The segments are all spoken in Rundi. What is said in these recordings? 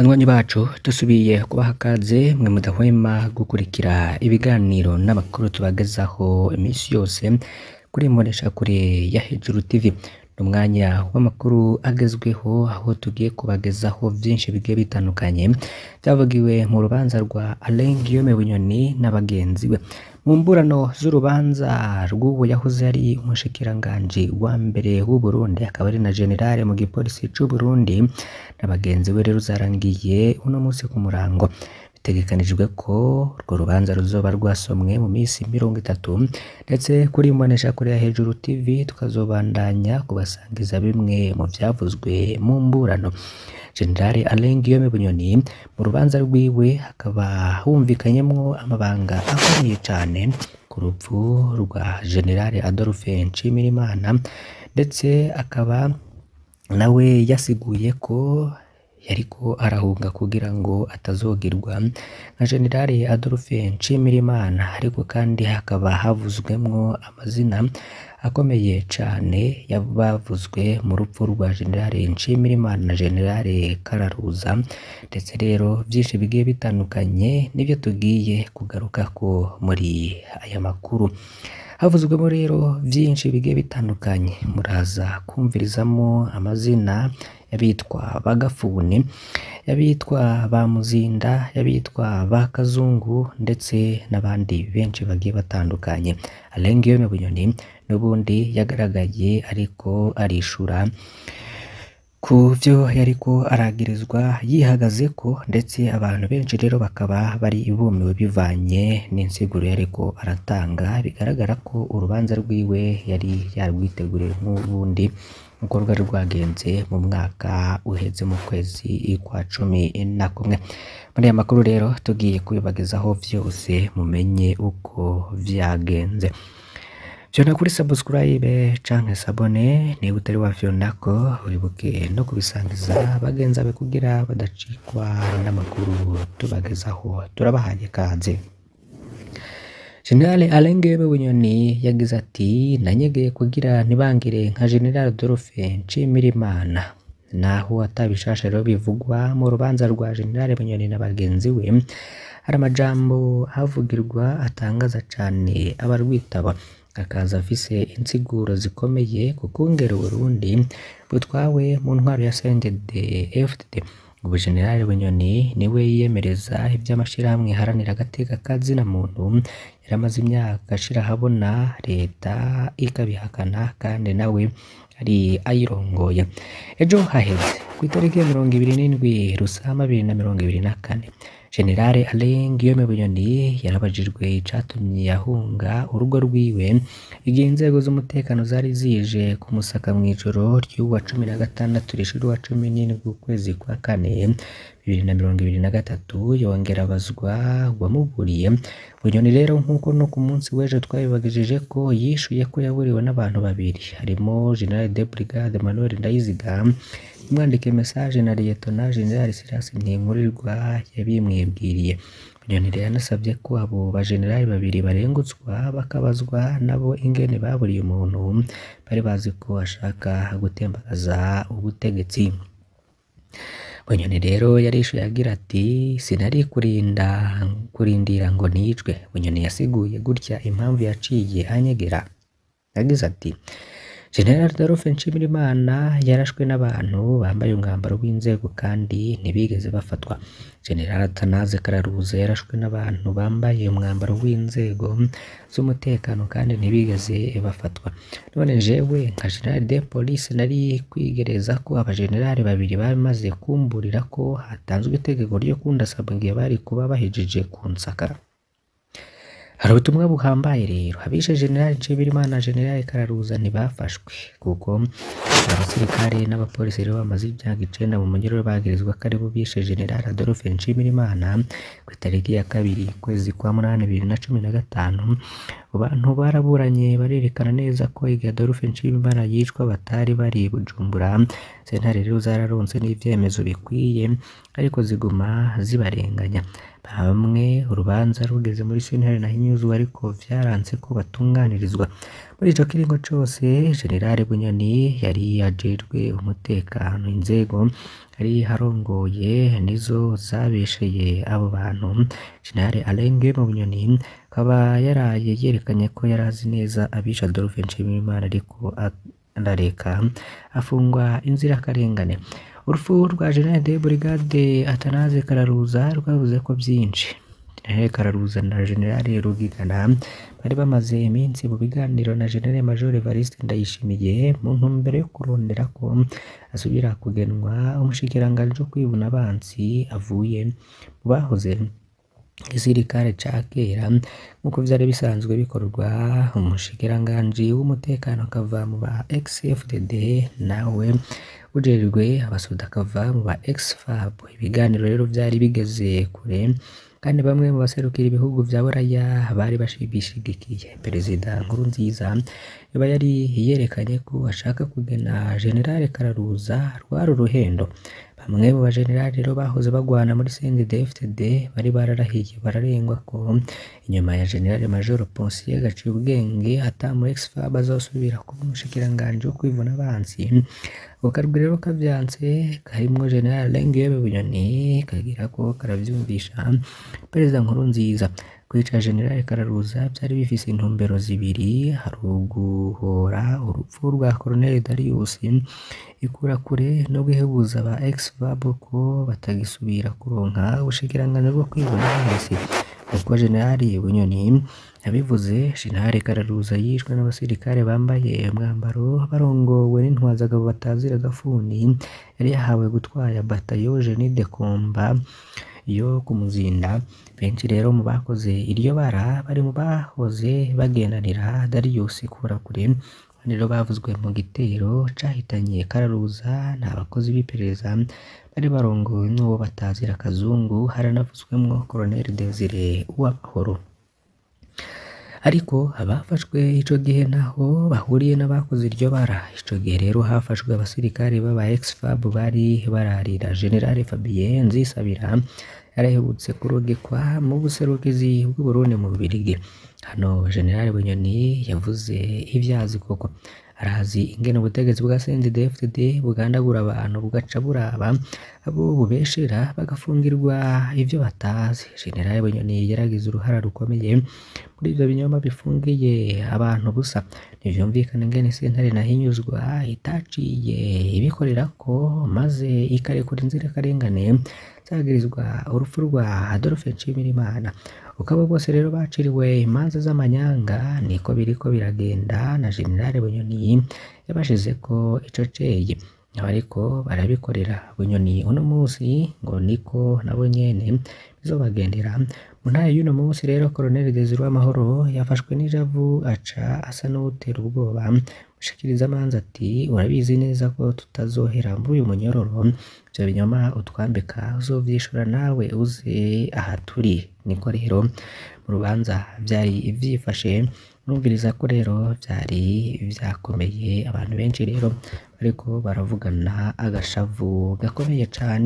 Banywanyi bacu dusubiye kubaha akaze mwe mudahwema gukurikira ibiganiro n'amakuru tubagezaho iminsi yose kuri mboneshakure ya Hejuru TV. Ni umwanya w'amakuru agezweho aho tugiye kubagezaho vyinshi bigiye bitandukanye vyavugiwe mu rubanza rwa Alain Guillaume Bunyoni na bagenzi be. Mu mburano z'urubanza rw'uwo yahoze ari umushikiranganji wa mbere w'u Burundi akaba ari na generale mu gipolisi c'u Burundi na bagenzi be rero zarangiye uno musi ku murango. Bitegekanijwe ko urwo rubanza ruzoba rwasomwe mu misi mirongo itatu ndetse kuri mboneshakure ya Hejuru TV tukazobandanya kubasangiza bimwe mu vyavuzwe mu mburano. Generale Alain Guillaume Bunyoni mu rubanza rwiwe hakaba humvikanyemwo amabanga akomeye cane ku rupfu rwa Generale Adolphe Nshimirimana ndetse akaba nawe yasiguye ko yariko arahunga kugira ngo atazogirwa nka Generale Adolphe Nshimirimana ariko kandi hakaba havuzwemwo amazina akomeye cane yabavuzwe mu rupfu rwa Generale Nshimirimana na Generale Kararuza ndetse rero vyinshi bigiye bitandukanye nivyo tugiye kugarukako muri aya makuru. Havuzwemo rero vyinshi bigiye bitandukanye muraza kumvirizamo amazina y'abitwa Bagafuni, y'abitwa ba Muzinda, y'abitwa ba Kazungu ndetse n'abandi benshi bagiye batandukanye. Alain Guillaume Bunyoni n'ubundi yagaragaye ariko arishura ku vyo yariko aragirizwa yihagazeko ndetse abantu benshi rero bakaba bari bumiwe bivanye n'insiguro yariko aratanga bigaragara ko urubanza rwiwe yari yarwiteguriye nk'ubundi nkuko rwari rwagenze mu mwaka uheze mu kwezi kwa cumi na kumwe. Muri aya makuru rero tugiye kubibagezaho vyose mumenye uko vyagenze. Vyona kuri subscribe canke sabone niba utari wafyondako wibuke no kubisangiza bagenzi bawe kugira badacikwa n'amakuru tubagezaho turabahaye kaze. Generale Alain Guillaume Bunyoni yagize ati nanyegeye kugira ntibangire nka General Adolphe Nshimirimana naho atabishasha rero bivugwa mu rubanza rwa General Bunyoni na bagenzi we hari amajambo havugirwa atangaza cane abarwitaba akaza afise insiguro zikomeye ku kungera Uburundi butwawe mu ntwaro ya CNDD FDD ubu General Bunyoni niwe yiyemereza ivy'amashirahamwe haranira agateka ka zina muntu yaramaze imyaka ashira ahabona leta ikabihakana kandi nawe ari ayirongoye ejo haheze ku itariki ya mirongo ibiri n'indwi Rusama bibiri na mirongo ibiri na kane Generale Alain Guillaume Bunyoni yarabajijwe icatumye yahunga urugo rwiwe igihe inzego z'umutekano zari zije kumusaka mw'ijoro ry'uwa cumi na gatandatu rishira uwa cumi n'indwi ukwezi kwa kane bibiri na mirongo ibiri na gatatu yongera abazwa uwamuburiye Bunyoni rero nk'uko no ku munsi w'ejo twabibagejeje ko yishuye ko yaburiwe n'abantu babiri harimo General de Brigade Emmanuel Ndayiziga umwandike message na Liyetona General Silas Ntinkurirwa yabimwibwiriye Bunyoni rero yanasavye ko abo bajenerali babiri barengutswa bakabazwa nabo ingene baburiye umuntu bari bazi ko ashaka gutembagaza ubutegetsi Bunyoni rero yarishuye agira ati sinari kurinda kurindira ngo nicwe Bunyoni yasiguye gutya impamvu yaciye anyegera yagize ati General Adolphe Nshimirimana yarashwe n'abantu bambaye umwambaro w'inzego kandi ntibigeze bafatwa. General Atanaze Kararuza yarashwe n'abantu bambaye umwambaro w'inzego z'umutekano kandi ntibigeze bafatwa. None jewe nka General de Police nari kwigereza ko abajenerali babiri bamaze kumburira ko hatanzwe itegeko ryo kundasaba igihe bari kuba bahejeje kunsaka. Hari ubutumwa buhambaye rero abishe General Nshimirimana na General Kararuza ntibafashwe kuko abasirikare n'abapolisi rero bamaze imyaka icenda mu munyururu bagirizwa ko aribo bishe General Adolphe Nshimirimana ku itariki ya kabiri kwezi kwa munani bibiri na cumi na gatanu abantu baraburanye barerekana neza ko igihe Adolphe Nshimirimana yicwa batari bari Bujumbura sentare rero zararonse n'ivyemezo bikwiye ariko ziguma zibarenganya bamwe urubanza rugeze muri sentare naho barahinyuzwa ariko vyaranse ko batunganirizwa muri ico kiringo cose generale bunyoni yari ajejwe umutekano inzego yari harongoye nizo zabesheye abo bantu generale alenge mu bunyoni akaba yaraye yerekanye ko yari azi neza abisha Adolphe Nshimiyimana ariko arareka afungwa inzirakarengane urupfu rwa General de Brigade Atanaze Kararuza rwavuze ko byinshi General Kararuza na General Rugigana bari bamaze iminsi mu biganiro na General Major Evariste Ndayishimiye mu ntumbero yo kurondera ko asubira kugenwa umushikiranganji wo kwibuna abansi avuye mu bahoze igisirikare ca kera nk'uko vyari bisanzwe bikorwa umushikiranganji w'umutekano akava mu ba ex-FDD nawe ujejwe abasoda akava mu ba ex-FAB ibiganiro rero vyari bigeze kure kandi bamwe mu baserukira ibihugu vya buraya bari bishigikiye perezida Nkurunziza yoba yari yerekanye ko ashaka kugena generale Kararuza rwari uruhendo bamwe mu bajenerali rero bahoze bagwana muri CNDD-FDD bari bararahiye bararengwa ko inyuma ya generale major Ponsier gaciye ubwenge ata mu ex-FAB azosubira kuba umushikiranganji wo kwivuna abansi ako karwi rero kavyanse karimwo generale Lengiyebe Bunyoni kagira ko karavyumvisha perezida Nkurunziza kwica generale Kararuza byari bifise intumbero zibiri hari uguhora urupfu rwa Colonel Darius ikura kure no guhebuza aba ex-FAB ko batagisubira kuronka ubushikiranganji bwo kwibona hasi uko generali Bunyoni yabivuze General Kararuza yishwe n'abasirikare bambaye umwambaro barongowe n'intwazagabo batazira gafuni yari yahawe gutwara batayo Jenny de Komba yo kumuzinda benshi rero mu bakoze iryo bara bari mu bahoze bagendanira Darius Kurakure rero bavuzwe mu gitero cahitanye Kararuza nta bakozi b'iperereza bari barongowe n'uwo batazira kazungu haranavuzwemwo Colonel Desire Uwamahoro ariko abafashwe ico gihe naho bahuriye n'abakoze iryo bara ico gihe rero hafashwe abasirikare b'aba ex-FAB bari bararira General Fabien Nzisabira yarahebutse kurogekwa mu buserukizi bw'u Burundi mu Bubiligi hano General Bunyoni yavuze ivyazi koko arazi ingene ubutegetsi bwa CNDD-FDD bugandagura abantu bugaca buraba abo bubeshera bagafungirwa ivyo batazi General Bunyoni yaragize uruhara rukomeye muri ivyo binyoma bifungiye abantu busa ntivyumvikana ingene sentare nahinyuzwa itaciye ibikorera ko maze ikarekura inzirakarengane zagirizwa urupfu rwa Adolphe Nshimirimana ukabo bose rero baciriwe imanza z'amanyanga niko biriko biragenda na General Bunyoni yabashizeko ico ceye abariko barabikorera Bunyoni uno musi ngo niko nabo nyene bizobagendera mu ntara y'uno munsi rero Colonel Desire Uwamahoro yafashwe n'ijavu aca asa n'uwutera ubwoba mushikiriza amanza ati urabizi neza ko tutazohera muri uyu munyororo ivyo binyoma utwambika uzovyishura nawe uze aha turi niko rero mu rubanza vyari vyifashe numviriza ko rero vyari vyakomeye abantu benshi rero bariko baravugana agashavu gakomeye cane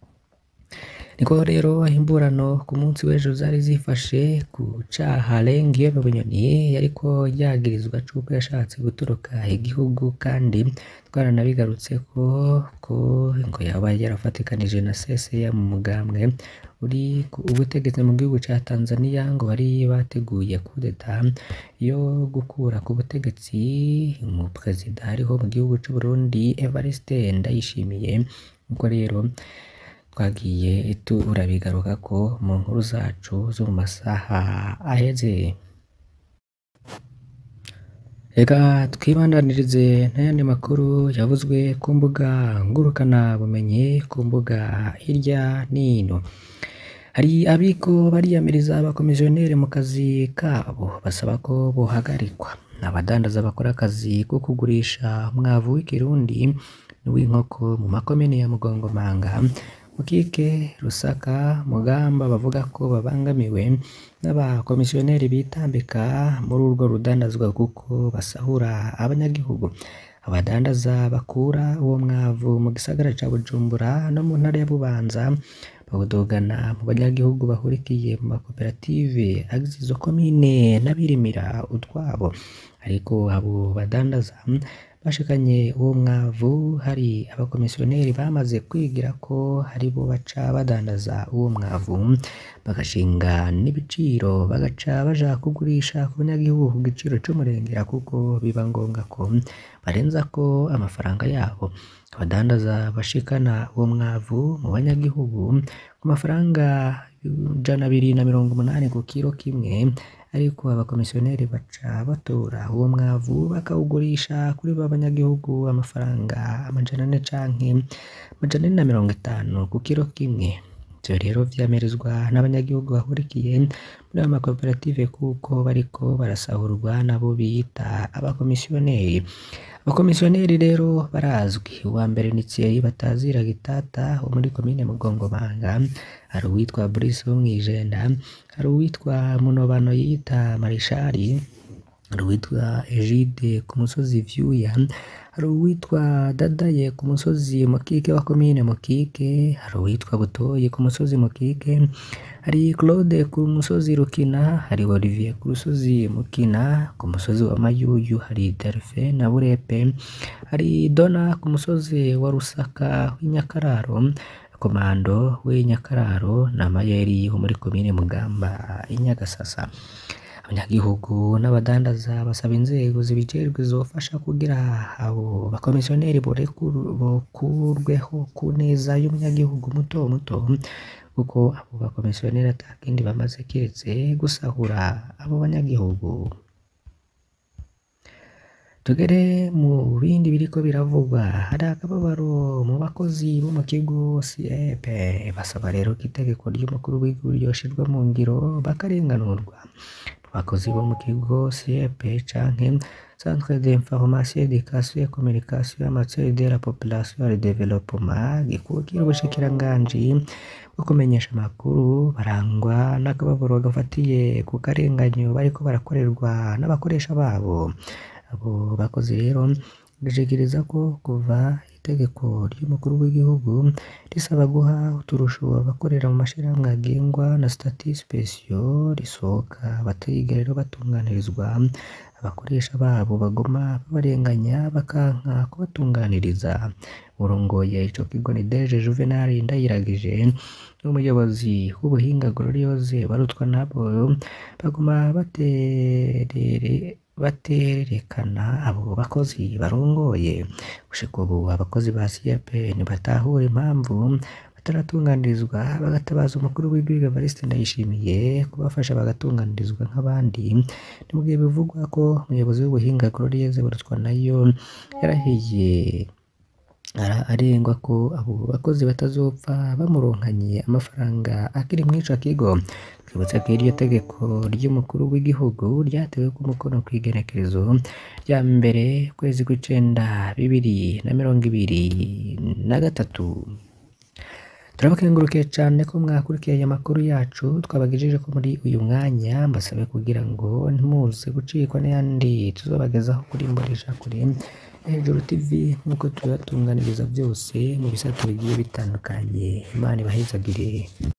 niko rero imburano ku munsi w'ejo zari zifashe ku caha Lengiyebe Bunyoni yariko yagirizwa cuko yashatse gutoroka igihugu kandi twaranabigarutse ko ko ngo yaba yarafatikanije na Seseya mu mugambwe uri ku ubutegetsi mu gihugu ca Tanzania ngo bari bateguye kudeta yo gukura ku butegetsi mu perezida ariho mu gihugu c'u Burundi Evariste Ndayishimiye nuko rero twagiye turabigaruka ko mu nkuru zacu zo mu masaha aheze reka twibandanirize n'ayandi makuru yavuzwe ku mbuga ngurukana bumenyi ku mbuga hirya n'ino hari abiko bariyamiriza abakomisiyoneri mu kazi kabo basaba ko bohagarikwa abadandaza bakora akazi ko kugurisha umwavu w'ikirundi n'uw'inkoko mu makomine ya Mugongomanga Mukike Rusaka Mugamba bavuga ko babangamiwe n'abakomisiyoneri bitambika muri urwo rudandazwa kuko basahura abanyagihugu abadandaza bakura uwo mwavu mu gisagara ca Bujumbura no mu ntara ya Bubanza bawudogana mu banyagihugu bahurikiye mu makoperative agize izo komine n'abirimira utwabo ariko abo badandaza bashikanye uwo mwavu hari abakomisiyoneri bamaze kwigira ko hari bo baca badandaza uwo mwavu bagashinga n'ibiciro bagaca baja kugurisha ku banyagihugu ku giciro c'umurengera kuko biba ngombwa ko barenza ko amafaranga yabo abadandaza bashikana uwo mwavu mu banyagihugu ku mafaranga ijana abiri na mirongo umunani ku kiro kimwe ariko abakomisiyoneri baca batora uwo mwavu bakawugurisha kuri ba banyagihugu amafaranga amajana ane canke amajana ane na mirongo itanu ku kiro kimwe ivyo rero vyamerezwa n'abanyagihugu bahurikiye muri ayo makoperative kuko bariko barasahurwa nabo biyita abakomisiyoneri abakomisiyoneri rero barazwi uwa mbere ni Thierry Batazira Gitata wo muri komine Mugongomanga hari uwitwa Brice wo mw'Ijenda hari uwitwa Munobano yita Marishari hari uwitwa Egide ku musozi Vyuya hari uwitwa Dadaye ku musozi Mukike wa komine Mukike hari uwitwa Butoyi ku musozi Mukike hari Claude ku musozi Rukina hari Olivier ku musozi Mukina ku musozi wa Mayuyu hari Delphin na Burepe hari Dona ku musozi wa Rusaka w'Inyakararo Komando w'Inyakararo na Mayeri wo muri komine Mugamba i-Nyagasasa abanyagihugu n'abadandaza basaba inzego zibijejwe zofasha kugira abo bakomisiyoneri bokurweho ku neza y'umunyagihugu muto muto kuko abo bakomisiyoneri ata kindi bamaze kiretse gusahura abo banyagihugu tugere mu bindi biriko biravugwa hari akababaro mu bakozi bo mu kigo CEP basaba rero ko itegeko ry'umukuru w'igihugu ryoshirwa mu ngiro bakarenganurwa abakozi bo mu kigo CEP canke Centre d'information éducation et communication en matière de la population et développement gikukira ubushikiranganji bwo kumenyesha amakuru barangwa n'akababaro gafatiye ku karenganyo bariko barakorerwa n'abakoresha babo abo bakozi rero bashikiriza ko kuva itegeko ry'umukuru w'igihugu risaba guha uturusho abakorera mu mashirahamwe agengwa na stati spesio risohoka batigera rero batunganirizwa abakoresha babo bagoma babarenganya bakanka kubatunganiriza urongoye ico kigo ni Deje Juvenal Ndayiragije n'umuyobozi w'ubuhinga Gloriose barutwa nabo bagoma baterere baterekana abo bakozi barongoye gushika ubu abakozi ba CAP ntibatahura impamvu bataratunganirizwa bagatabaza umukuru w'igihugu Evariste Ndayishimiye kubafasha bagatunganirizwa nk'abandi ni mu gihe bivugwa ko umuyobozi w'ubuhinga Gloriose barutwa nayo yarahiye arengwa ko abo bakozi batazopfa bamuronkanye amafaranga akiri mw'ico kigo twibutse ko iryo tegeko ry'umukuru w'igihugu ryatewe ku mukono kw'igenekerezo rya mbere kwezi kw'icenda bibiri na mirongo ibiri na gatatu turabakengurukiye cane ko mwakurikiye aya makuru yacu twabagejeje ko muri uyu mwanya mbasabe kugira ngo ntimuze gucikwa n'ayandi tuzobagezaho kuri mbonesha kure hejuru tv nk'uko tubibatunganiriza byose mu bisata bigiye bitandukanye imana ibahezagire